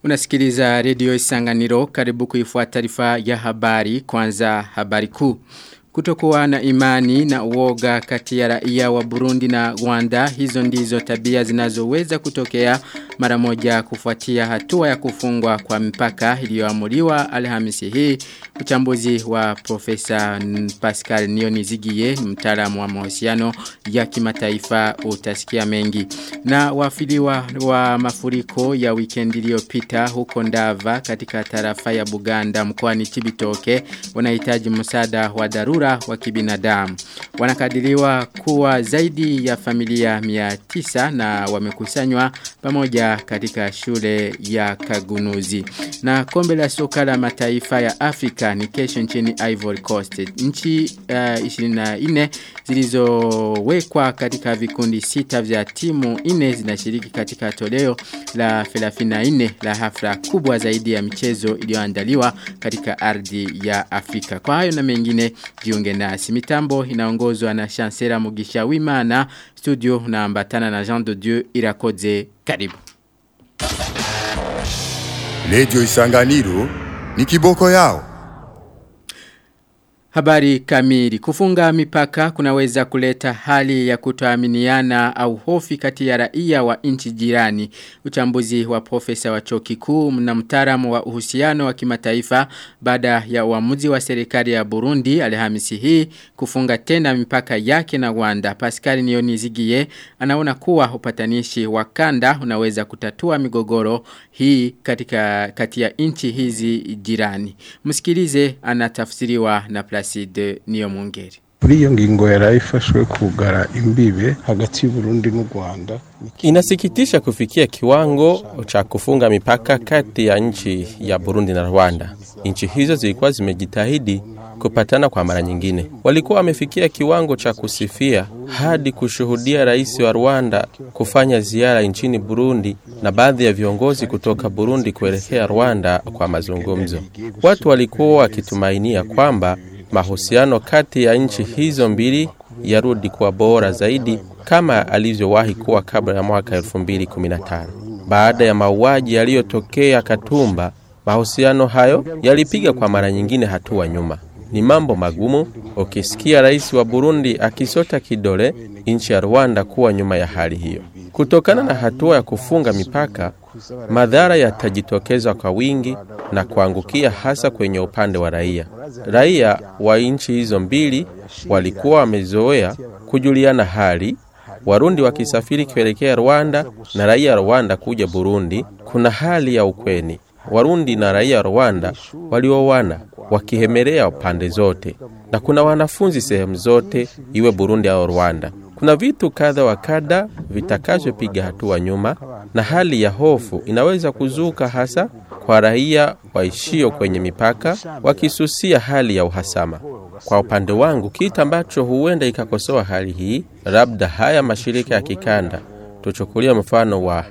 Unasikiliza redio Isanganiro karibu kuifuata taarifa ya habari kwanza habari kuu. Kutokuwa na imani na uoga kati ya raia wa Burundi na Rwanda hizo ndizo tabia zinazoweza kutokea mara moja kufuatia hatua ya kufungwa kwa mpaka iliyoamuliwa Alhamisi hii uchambuzi wa profesa Pascal Nionizigie mtaalamu wa mahusiano ya kimataifa utasikia mengi na wafiliwa wa mafuriko ya weekend iliyopita huko Ndava katika tarafa ya Buganda mkoani Chibitoke wanahitaji msaada wa dharura wa kibinadamu. Wanakadiriwa kuwa zaidi ya familia 900 na wamekusanywa pamoja katika shule ya Kagunuzi. Na kombe la soka la mataifa ya Afrika ni kesho nchini Ivory Coast. Nchi uh, 24 zilizowekwa katika vikundi sita vya timu 4 zinashiriki katika toleo la 34 la hafla kubwa zaidi ya michezo iliyoandaliwa katika ardhi ya Afrika. Kwa hayo na mengine jiunge nasi. Mitambo inaongozwa na Chancellor Mugisha Wimana, studio na ambatana na Jean de Dieu Irakoze. Karibu. Radio Isanganiro ni kiboko yao. Habari kamili. Kufunga mipaka kunaweza kuleta hali ya kutoaminiana au hofi kati ya raia wa nchi jirani. Uchambuzi wa profesa wa chuo kikuu na mtaalamu wa uhusiano wa kimataifa baada ya uamuzi wa serikali ya Burundi Alhamisi hii kufunga tena mipaka yake na Rwanda. Pascal Nionizigie anaona kuwa upatanishi wa kanda unaweza kutatua migogoro hii katika kati ya nchi hizi jirani. Msikilize anatafsiriwa na Placide Niyomungeri. Kuri iyo ngingo yarayifashwe kugara imbibe hagati y'Uburundi n'u Rwanda. Inasikitisha kufikia kiwango cha kufunga mipaka kati ya nchi ya Burundi na Rwanda. Nchi hizo zilikuwa zimejitahidi kupatana kwa mara nyingine. Walikuwa wamefikia kiwango cha kusifia hadi kushuhudia rais wa Rwanda kufanya ziara nchini Burundi na baadhi ya viongozi kutoka Burundi kuelekea Rwanda kwa mazungumzo. Watu walikuwa wakitumainia kwamba mahusiano kati ya nchi hizo mbili yarudi kuwa bora zaidi kama alivyowahi kuwa kabla ya mwaka 2015. Baada ya mauaji yaliyotokea Katumba, mahusiano hayo yalipiga kwa mara nyingine hatua nyuma. Ni mambo magumu ukisikia rais wa Burundi akisota kidole nchi ya Rwanda kuwa nyuma ya hali hiyo. Kutokana na hatua ya kufunga mipaka, madhara yatajitokeza kwa wingi na kuangukia hasa kwenye upande wa raia. Raia wa nchi hizo mbili walikuwa wamezoea kujuliana hali, Warundi wakisafiri kuelekea Rwanda na raia Rwanda kuja Burundi. Kuna hali ya ukweni. Warundi na raia Rwanda waliowana wakihemelea pande zote, na kuna wanafunzi sehemu zote, iwe Burundi au Rwanda. Kuna vitu kadha wa kadha vitakavyopiga hatua nyuma, na hali ya hofu inaweza kuzuka hasa kwa raia waishio kwenye mipaka wakisusia hali ya uhasama. Kwa upande wangu, kitu ambacho huenda ikakosoa hali hii, labda haya mashirika ya kikanda tuchukulia mfano wa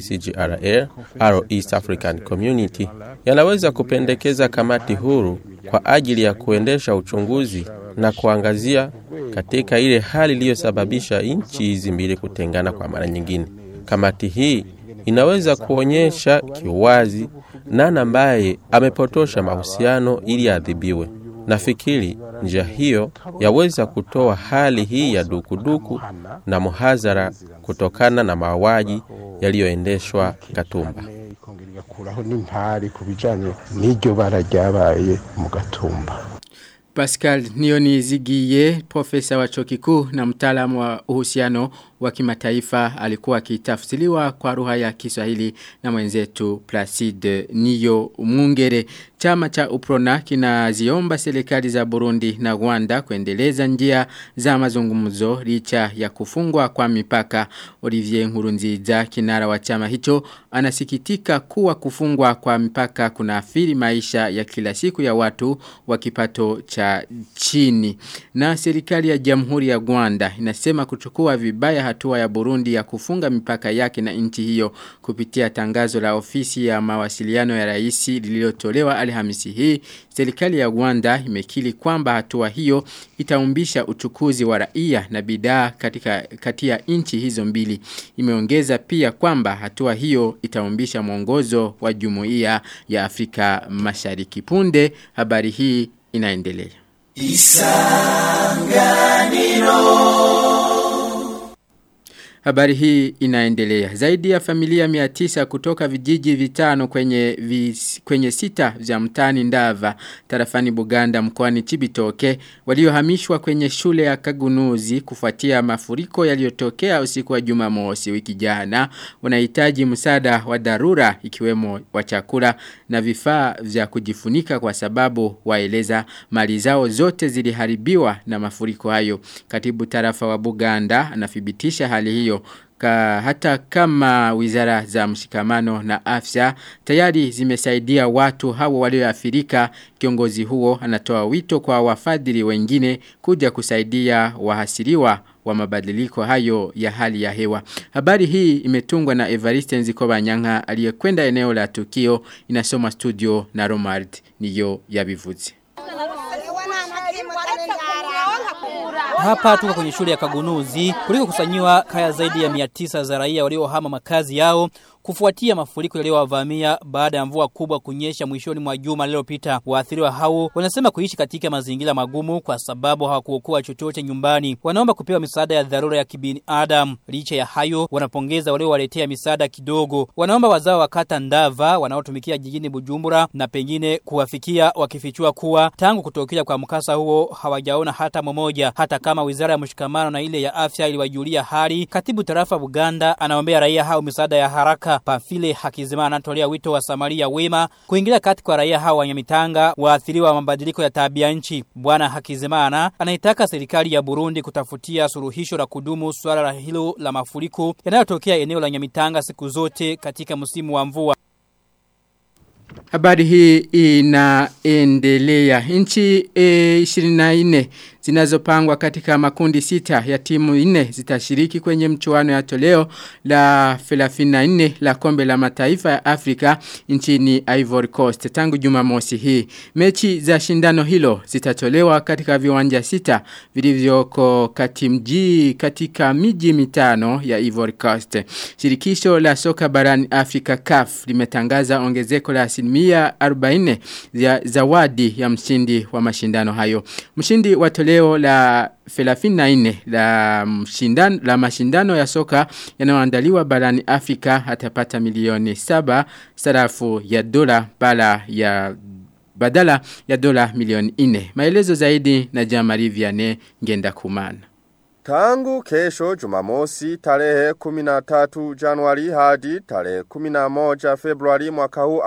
ICGRL au East African Community yanaweza kupendekeza kamati huru kwa ajili ya kuendesha uchunguzi na kuangazia katika ile hali iliyosababisha nchi hizi mbili kutengana kwa mara nyingine. Kamati hii inaweza kuonyesha kiwazi nani ambaye amepotosha mahusiano ili adhibiwe. Nafikiri njia hiyo yaweza kutoa hali hii ya dukuduku na muhazara kutokana na mauaji yaliyoendeshwa Gatumba. Ikongera n'impari ku bijanye n'iryo bara ryabaye mu Gatumba. Pascal Nionizigie, profesa wa chuo kikuu na mtaalamu wa uhusiano wa kimataifa alikuwa akitafsiriwa kwa lugha ya Kiswahili na mwenzetu Placide Niyo Mungere. Chama cha Uprona kinaziomba serikali za Burundi na Rwanda kuendeleza njia za mazungumzo licha ya kufungwa kwa mipaka. Olivier Nkurunziza kinara wa chama hicho anasikitika kuwa kufungwa kwa mipaka kunaathiri maisha ya kila siku ya watu wa kipato cha chini. Na serikali ya Jamhuri ya Rwanda inasema kuchukua vibaya hatua ya Burundi ya kufunga mipaka yake na nchi hiyo kupitia tangazo la ofisi ya mawasiliano ya rais lililotolewa Alhamisi hii. Serikali ya Rwanda imekili kwamba hatua hiyo itaumbisha uchukuzi wa raia na bidhaa katika kati ya nchi hizo mbili. Imeongeza pia kwamba hatua hiyo itaumbisha mwongozo wa Jumuiya ya Afrika Mashariki. Punde habari hii inaendelea. Habari hii inaendelea. Zaidi ya familia 900 kutoka vijiji vitano kwenye vis, kwenye sita vya mtani Ndava tarafani Buganda mkoani Chibitoke waliohamishwa kwenye shule ya Kagunuzi kufuatia mafuriko yaliyotokea usiku wa Jumamosi wiki jana wanahitaji msaada wa dharura ikiwemo wa chakula na vifaa vya kujifunika kwa sababu waeleza mali zao zote ziliharibiwa na mafuriko hayo. Katibu tarafa wa Buganda anathibitisha hali hiyo Ka, hata kama wizara za mshikamano na afya tayari zimesaidia watu hao walioathirika kiongozi huo anatoa wito kwa wafadhili wengine kuja kusaidia wahasiriwa wa mabadiliko hayo ya hali ya hewa. Habari hii imetungwa na Evariste Nzikoba Nyanga aliyekwenda eneo la tukio inasoma studio na Romard niyo yabivuze. Hapa tuko kwenye shule ya Kagunuzi kuliko kusanyiwa kaya zaidi ya 900 za raia waliohama makazi yao kufuatia mafuriko yaliyowavamia baada ya mvua kubwa kunyesha mwishoni mwa juma lililopita. Waathiriwa hao wanasema kuishi katika mazingira magumu kwa sababu hawakuokoa chochote nyumbani. Wanaomba kupewa misaada ya dharura ya kibinadamu. Licha ya hayo, wanapongeza waliowaletea misaada kidogo. Wanaomba wazao wa kata Ndava wanaotumikia jijini Bujumbura na pengine kuwafikia wakifichua kuwa tangu kutokea kwa mkasa huo hawajaona hata mmoja. Hata kama wizara ya mshikamano na ile ya afya iliwajulia hali, katibu tarafa Buganda anaombea raia hao misaada ya haraka. Pamfile Hakizimana anatolea wito wa Samaria wema kuingilia kati kwa raia hao wa Nyamitanga waathiriwa wa mabadiliko ya tabia nchi. Bwana Hakizimana anaitaka serikali ya Burundi kutafutia suluhisho la kudumu swala la hilo la mafuriko yanayotokea eneo la Nyamitanga siku zote katika msimu wa mvua. Habari hii inaendelea. Nchi e, 24 zinazopangwa katika makundi sita ya timu nne zitashiriki kwenye mchuano ya toleo la 34 la kombe la mataifa ya Afrika nchini Ivory Coast tangu Jumamosi hii. Mechi za shindano hilo zitatolewa katika viwanja sita vilivyoko katimji katika miji mitano ya Ivory Coast. Shirikisho la soka barani Afrika CAF limetangaza ongezeko la asilimia 40 ya zawadi ya mshindi wa mashindano hayo. Mshindi wa toleo la 34 la mshindano la mashindano ya soka yanayoandaliwa barani Afrika atapata milioni 7 sarafu ya dola bala ya badala ya dola milioni 4. Maelezo zaidi na Jamari Vianney ngenda kumana. Tangu kesho jumamosi tarehe 13 Januari hadi tarehe 11 Februari mwaka huu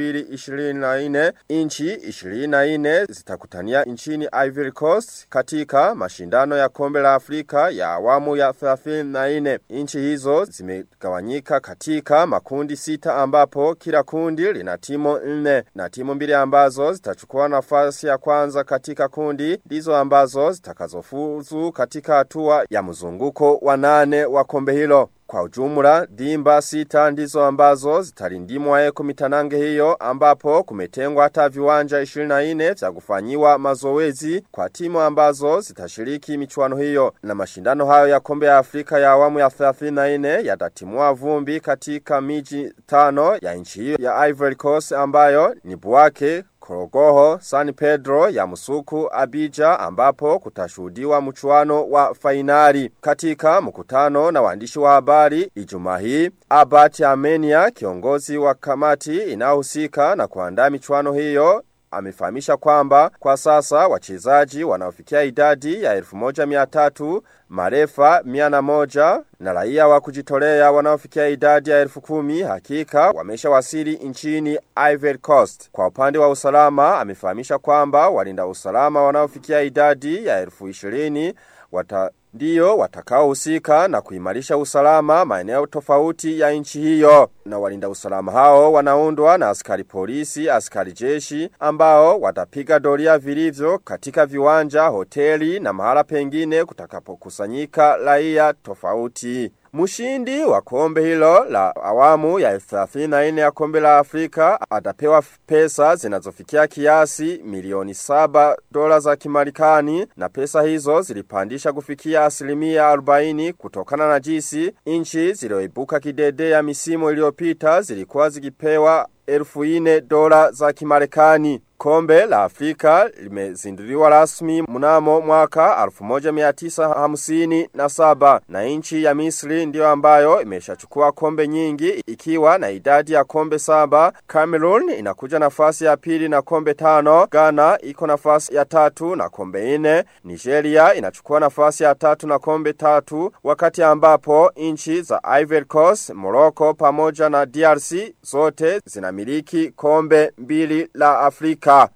2024 inchi 24 zitakutania nchini Ivory Coast katika mashindano ya kombe la Afrika ya awamu ya 34. Inchi hizo zimegawanyika katika makundi sita ambapo kila kundi lina timu nne na timu mbili ambazo zitachukua nafasi ya kwanza katika kundi ndizo ambazo zitakazofuzu katika hatua ya mzunguko wa nane wa kombe hilo. Kwa ujumla, dimba sita ndizo ambazo zitalindimwa eko mitanange hiyo ambapo kumetengwa hata viwanja 24 vya kufanyiwa mazoezi kwa timu ambazo zitashiriki michuano hiyo. Na mashindano hayo ya kombe ya Afrika ya awamu ya 34 yatatimua vumbi katika miji tano ya nchi hiyo ya Ivory Coast ambayo ni Buake, Korogoho, San Pedro ya Musuku, Abija ambapo kutashuhudiwa mchuano wa fainali. Katika mkutano na waandishi wa habari Ijumaa hii, Abat Armenia kiongozi wa kamati inayohusika na kuandaa michuano hiyo amefahamisha kwamba kwa sasa wachezaji wanaofikia idadi ya 1300 marefa 101 na raia wa kujitolea wanaofikia idadi ya 10,000 hakika wameshawasili nchini Ivory Coast. Kwa upande wa usalama amefahamisha kwamba walinda usalama wanaofikia idadi ya 20,000 wata ndiyo watakaohusika na kuimarisha usalama maeneo tofauti ya nchi hiyo. Na walinda usalama hao wanaundwa na askari polisi, askari jeshi ambao watapiga doria vilivyo katika viwanja, hoteli na mahala pengine kutakapokusanyika raia tofauti. Mshindi wa kombe hilo la awamu ya 34 ya kombe la Afrika atapewa pesa zinazofikia kiasi milioni saba dola za kimarekani na pesa hizo zilipandisha kufikia asilimia 40 kutokana na jinsi nchi zilioibuka kidede ya misimu iliyopita zilikuwa zikipewa elfu ine dola za kimarekani. Kombe la Afrika limezinduliwa rasmi mnamo mwaka 1957 na nchi ya Misri ndiyo ambayo imeshachukua kombe nyingi ikiwa na idadi ya kombe saba. Cameroon inakuja nafasi ya pili na kombe tano. Ghana iko nafasi ya tatu na kombe ine. Nigeria inachukua nafasi ya tatu na kombe tatu wakati ambapo nchi za Ivory Coast, Morocco pamoja na DRC zote zinamiliki kombe mbili la Afrika.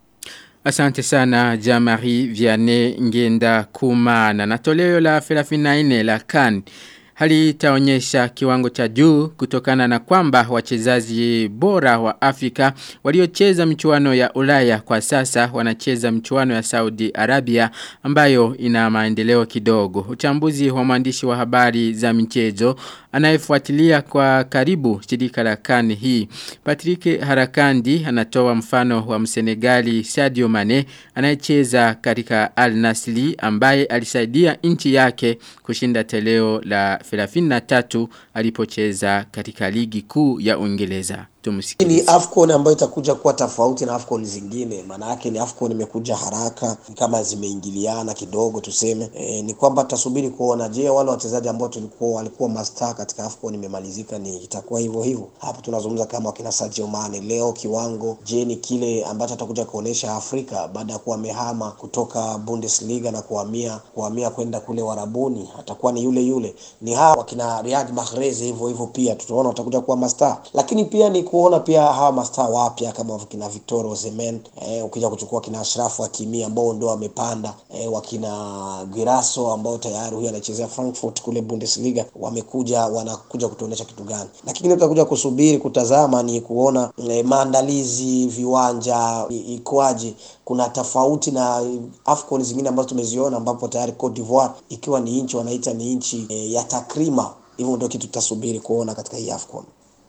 Asante sana Jamari Vianney Ngenda Kumana. Na toleo la 34 la kan halitaonyesha kiwango cha juu kutokana na kwamba wachezaji bora wa Afrika waliocheza michuano ya Ulaya kwa sasa wanacheza michuano ya Saudi Arabia ambayo ina maendeleo kidogo. Uchambuzi wa mwandishi wa habari za michezo anayefuatilia kwa karibu shirika la kani hii. Patrick Harakandi anatoa mfano wa msenegali Sadio Mane anayecheza katika Al Nasli ambaye alisaidia nchi yake kushinda teleo la 33 alipocheza katika ligi kuu ya Uingereza. Ni Afcon ambayo itakuja kuwa tofauti na Afcon zingine. Maana yake ni Afcon imekuja haraka kama zimeingiliana kidogo tuseme. E, ni kwamba tutasubiri kuona je, wale wachezaji ambao tulikuwa walikuwa master katika Afcon imemalizika ni itakuwa hivyo hivyo. Hapo tunazungumza kama wakina Sadio Mane leo kiwango je ni kile ambacho atakuja kuonesha Afrika baada ya kuwa amehama kutoka Bundesliga na kuhamia kuhamia kwenda kule Warabuni atakuwa ni yule yule. Ni hawa wakina Riyad Mahrez hivyo hivyo pia tutaona watakuja kuwa master. Lakini pia ni kuona pia hawa mastaa wapya kama kina Victor Osimhen eh, ukija kuchukua kina Ashraf Hakimi ambao ndio wamepanda eh, wakina Giraso ambao tayari huyu anachezea Frankfurt kule Bundesliga wamekuja wanakuja kutuonesha kitu gani, lakini tutakuja kusubiri kutazama ni kuona eh, maandalizi viwanja ikoaje. Kuna tofauti na Afcon zingine ambazo tumeziona ambapo tayari Cote d'Ivoire ikiwa ni nchi wanaita ni nchi eh, ya takrima. Hivyo ndio kitu tutasubiri kuona katika hii Afcon.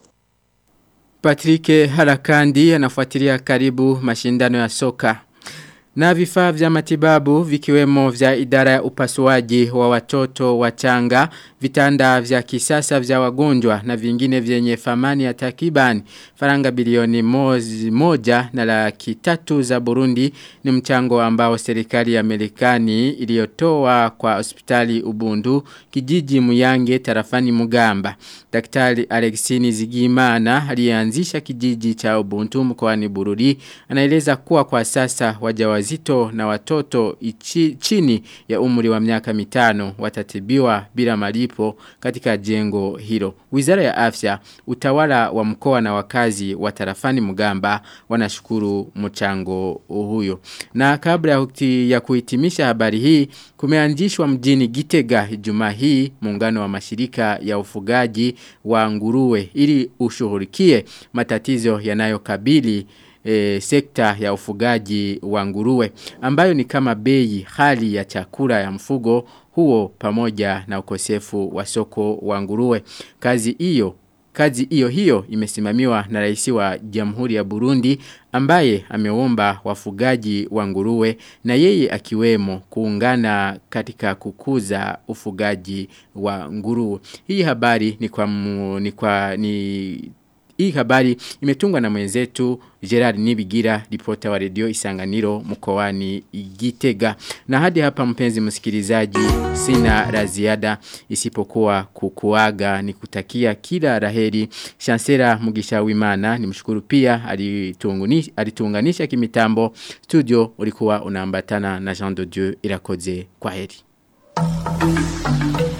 Patrick Harakandi anafuatilia karibu mashindano ya soka. Na vifaa vya matibabu vikiwemo vya idara ya upasuaji wa watoto wachanga, vitanda vya kisasa vya wagonjwa na vingine vyenye thamani ya takriban faranga bilioni mozi, moja na laki tatu za Burundi ni mchango ambao serikali ya Marekani iliyotoa kwa hospitali Ubundu kijiji Muyange tarafani Mugamba. Daktari Alexini Zigimana aliyeanzisha kijiji cha Ubundu mkoani Bururi anaeleza kuwa kwa sasa wajawazito na watoto ichi, chini ya umri wa miaka mitano watatibiwa bila malipo katika jengo hilo. Wizara ya Afya, utawala wa mkoa na wakazi wa tarafani Mugamba wanashukuru mchango huyo. Na kabla ya kuhitimisha habari hii, kumeanzishwa mjini Gitega Ijumaa hii muungano wa mashirika ya ufugaji wa nguruwe ili ushughulikie matatizo yanayokabili e, sekta ya ufugaji wa nguruwe ambayo ni kama bei hali ya chakula ya mfugo huo pamoja na ukosefu wa soko wa nguruwe. Kazi hiyo Kazi hiyo hiyo imesimamiwa na rais wa Jamhuri ya Burundi ambaye ameomba wafugaji wa nguruwe na yeye akiwemo kuungana katika kukuza ufugaji wa nguruwe. Hii habari ni kwa mu, ni kwa ni hii habari imetungwa na mwenzetu Gerard Nibigira, ripota wa redio Isanganiro mkoani Gitega. Na hadi hapa mpenzi msikilizaji sina la ziada isipokuwa kukuaga ni kutakia kila raheri. Chancellor Mugisha Wimana ni mshukuru pia alituunganisha kimitambo. Studio ulikuwa unaambatana na Jean de Dieu Irakoze. Kwa heri.